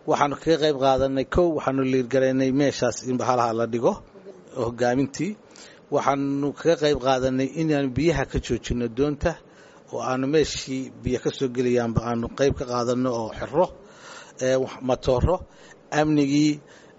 waxaanu kaga qayb qaadanay kow waxaanu liirgaraynay meeshaas in bahalaha la dhigo hogaamintii waxaanu kaga qayb qaadanay inaanu biyaha ka joojino doonta oo aanu meeshii biyo ka soo gelayaanba aanu qayb ka qaadano oo xiro matooro amnigii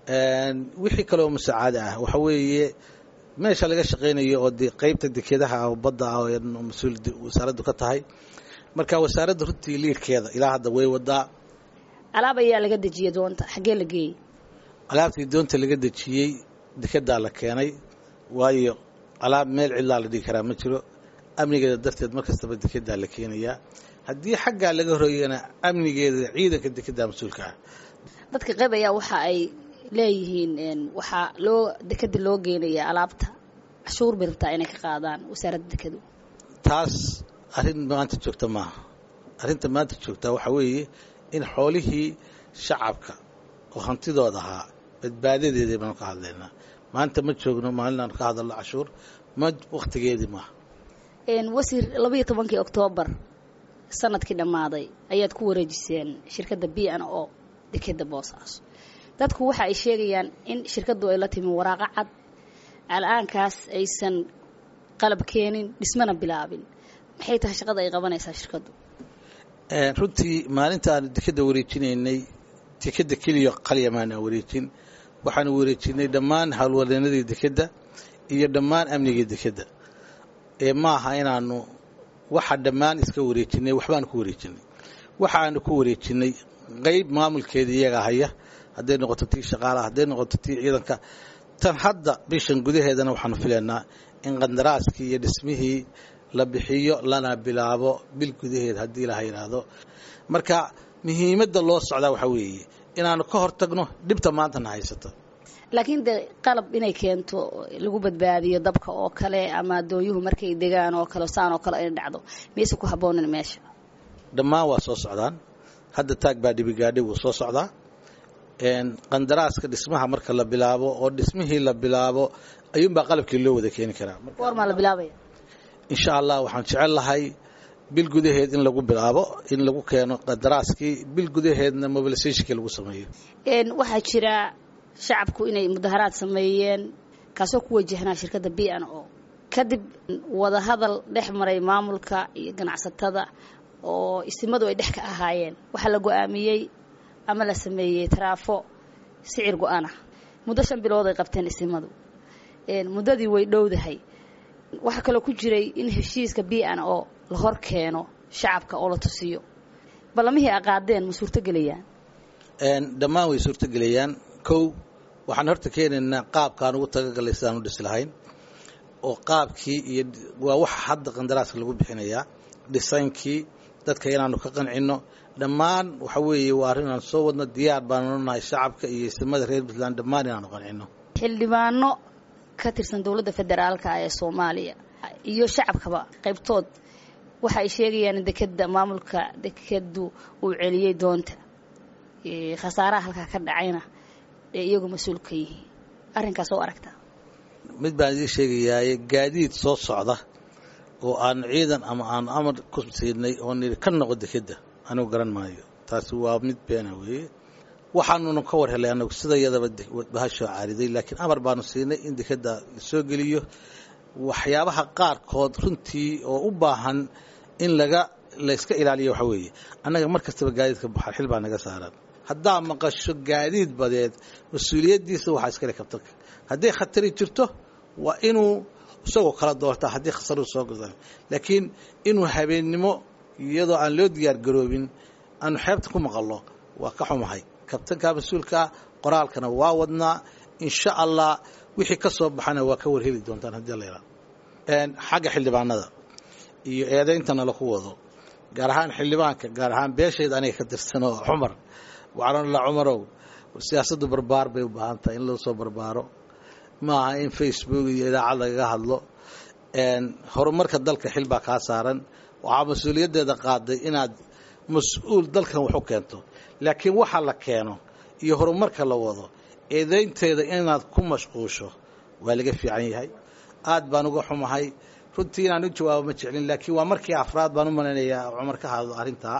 wixii kaleoo musaacada ah waxa weeye meesha laga shaqaynayo oo de qaybta dekedaha ah oo badda ah oo mas-uul wasaaraddu ka tahay marka wasaaradda runtii liirkeeda ilaa hadda way wadaa alaab ayaa laga dejiyey doonta xaggee la geeyey alaabtii doonta laga dejiyey dekedaa la keenay waayo alaab meel cidlaa la dhigi karaa ma jiro amnigeeda darteed mar kastaba dekedaa la keenayaa haddii xaggaa laga horreeyana amnigeeda ciidanka dekedaa mas-uulka ah dadka qayb ayaa waxa ay leeyihiin waxaa loo dekeda loo geenayaa alaabta cashuur bay rabtaa inay ka qaadaan wasaaradda dekedu taas arrin maanta joogta maaha arrinta maanta joogtaa waxaa weeye in xoolihii shacabka oo hantidooda ahaa badbaadadeedii baanu ka hadlaynaa maanta ma joogno maalinaanu ka hadalno cashuur ma wakhtigeedii maaha wasiir labaiyo tobankii oktoobar sanadkii dhammaaday ayaad ku wareejiseen shirkadda b n o dekeda boosaaso dadku waxa ay sheegayaan in shirkaddu ay la timi waraaqo cad al-aankaas aysan qalab keenin dhismana bilaabin maxay tahay shaqada ay qabanaysaa shirkaddu runtii maalintaanu dekeda wareejinaynay dekeda keliya qalyamaana wareejin waxaanu wareejinay dhammaan howlwadeenadii dekedda iyo dhammaan amnigii dekedda ee maaha inaanu waxa dhammaan iska wareejinay waxbaanu ku wareejinay waxaanu ku wareejinay qayb maamulkeeda iyaga haya hadday noqoto tii shaqaalaha hadday noqoto tii ciidanka tan hadda bishan gudaheedana waxaanu filaynaa in qandaraaskii iyo dhismihii la bixiyo lana bilaabo bil gudaheed haddii laha yidhaahdo marka muhiimadda loo socdaa waxaa weeye inaanu ka hortagno dhibta maantana haysato laakiin dee qalab inay keento lagu badbaadiyo dabka oo kale ama doonyuhu markay degaan oo kale saan oo kale ay dhacdo miyaysa ku habboonin meesha dhammaan waa soo socdaan hadda taag baa dhibigaadhi wuu soo socdaa qandaraaska dhismaha marka la bilaabo oo dhismihii la bilaabo ayuunbaa qalabkii loo wada keeni karaa goormaa la bilaabaya insha allah waxaan jecel lahay bil gudaheed in lagu bilaabo in lagu keeno qandaraaskii bil gudaheedna mobilisationkii lagu sameeyo waxaa jira shacabku inay mudaharaad sameeyeen kaasoo ku wajahnaa shirkadda b n o kadib wadahadal dhex maray maamulka iyo ganacsatada oo isimadu ay dhex ka ahaayeen waxaa la go-aamiyey ama la sameeyey taraafo sicir go-ana muddo shan bilood ay qabteen isimadu muddadii way dhowdahay waxaa kaloo ku jiray in heshiiska b n o la hor keeno shacabka oo la tusiyo ballamihii aqaadeen ma suurtogelayaan dhammaan way suurtogelayaan kow waxaan horta keenaynaa qaabkaan ugu tagagalay sidaan u dhisi lahayn oo qaabkii iyo waa waxa hadda qandaraaska lagu bixinayaa dhisaynkii dadka inaanu ka qancino dhammaan waxa weeye waa arrin aan soo wadno diyaar baanu nahay shacabka iyo isimada reer puntland dhammaan inaanu qancino xildhibaano ka tirsan dowladda federaalka ee soomaaliya iyo shacabkaba qaybtood waxa ay sheegayaan in dekeda maamulka dekedu uu celiyey doonta khasaaraha halkaa ka dhacayna ee iyagu mas-uul ka yihiin arrinkaas oo aragtaa mid baan idiin sheegayaaye gaadiid soo socda oo aan ciidan ama aan amar ku siinay oo nidhi ka noqo dekedda anigu garan maayo taasi waa mid beena weeye waxaanuna ka war helay anagu sida yadaba bahashoo caariday laakiin amar baanu siinay in dekedda lasoo geliyo waxyaabaha qaarkood runtii oo u baahan in laga layska ilaaliyo waxa weeye annaga mar kastaba gaadiidka baxar xil baa naga saaran haddaa maqasho gaadiid badeed mas-uuliyaddiisa waxaa iskale kabtanka hadday khatari jirto waa inuu isagoo kala doortaa haddii khasaru soo goda laakiin inuu habeennimo iyadoo aan loo diyaar garoobin aanu xeebta ku maqallo waa ka xumahay kabtanka mas-uulkaa qoraalkana waa wadnaa insha allah wixii ka soo baxana waa ka warheli doontaan haddii la yidhahdo xagga xildhibaanada iyo eedayntana laku wado gaar ahaan xildhibaanka gaar ahaan beeshayda aniga ka tirsanoo cumar waxaanla cumarow siyaasaddu barbaar bay u baahan tahay in loo soo barbaaro maaha in facebook iyo idaacad lagaga hadlo horumarka dalka xil baa kaa saaran waxaa mas-uuliyaddeeda qaaday inaad mas-uul dalkan wax u keento laakiin waxa la keeno iyo horumarka la wado eedaynteeda inaad ku mashquusho waa laga fiican yahay aad baan uga xumahay runtii inaan u jawaabo ma jeclin laakiin waa markii afraad baan u malaynayaa cumar ka hadlo arrintaa